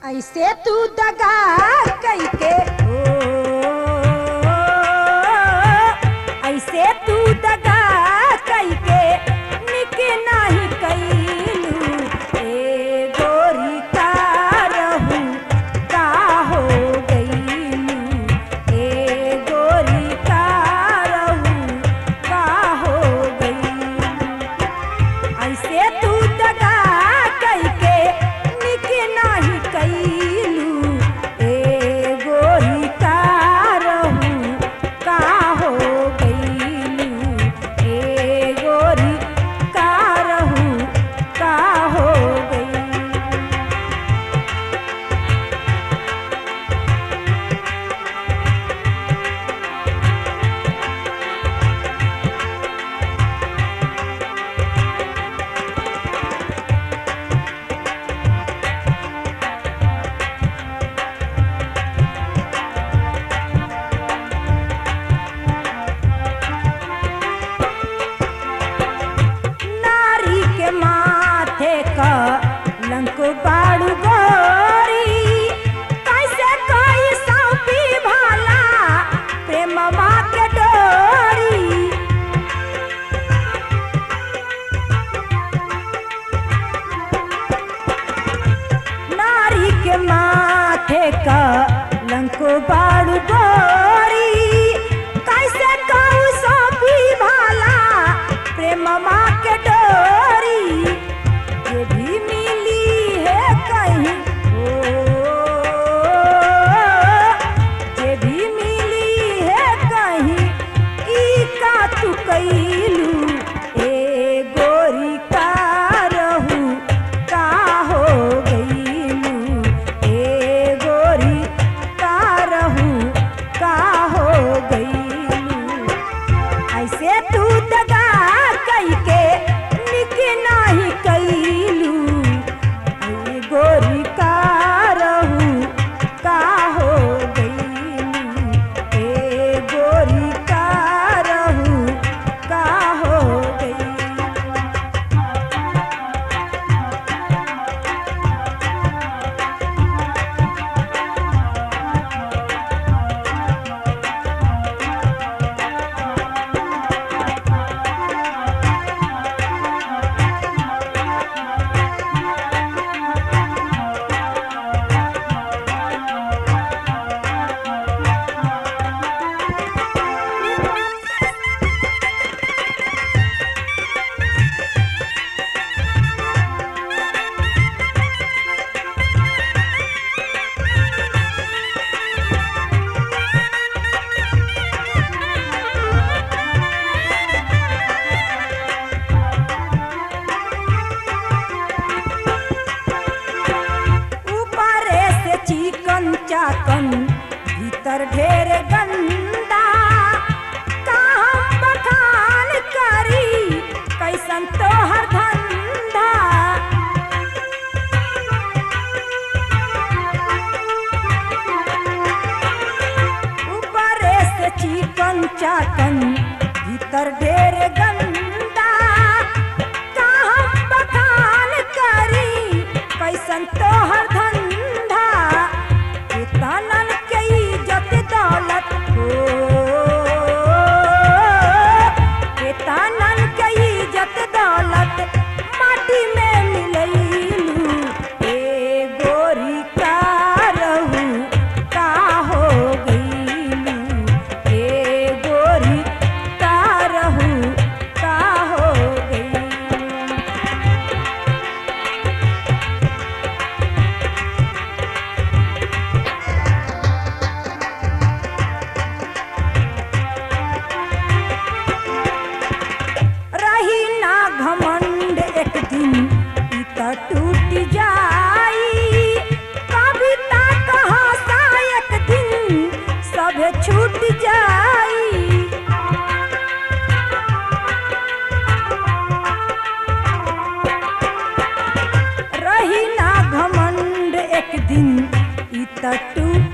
ऐसे तू दगा कैके ओ ऐसे तू दगा कैके निक नाही कैलू ए गोरी का रहू का हो गईलू ए गोरी का रहू का हो गईलू ऐसे तू दगा कैके निक नाही कैलू ए गोरी का रहू का हो गईलू ए गोरी का रहू का हो गईलू नारी के माथे क लंक बाड़ू गोरी कैसे कोई सौंपी भाला प्रेमवा के डोरी नारी के माथे का लंको बाड़ू गोरी कैसे कहू सौंपी भाला प्रेम माँ के डोरी ये भी मिली है कहीं ओ ये भी मिली है कहीं ई का तू कैलू ए गोरी का रहू का हो गईलू ए गोरी का रहू का हो गईलू ऐसे तू दगा कैके निक नाही कैलू ए गोरी का रहू का हो गईलू ए गोरी का रहू का हो गईलू ऊपरे से चिकन चाकन भीतर ढेर गंदा का हम बखान करी कैसन तोहर धंधा ऊपरे से चिकन चाकन भीतर ढेर गंदा का हम बखान करी कैसन तोहर धंधा कितनन के इज्जत दौलत हो कितनन के इज्जत दौलत माटी में मिलैलू ए गोरी का रहू का हो गईलू ए गोरी का रहू का हो गईलू रही ना घमंड एक दिन ई त टूट जाई कविता कहाँ सा एक दिन सब छूट जाई रही ना घमंड एक दिन ई त टूट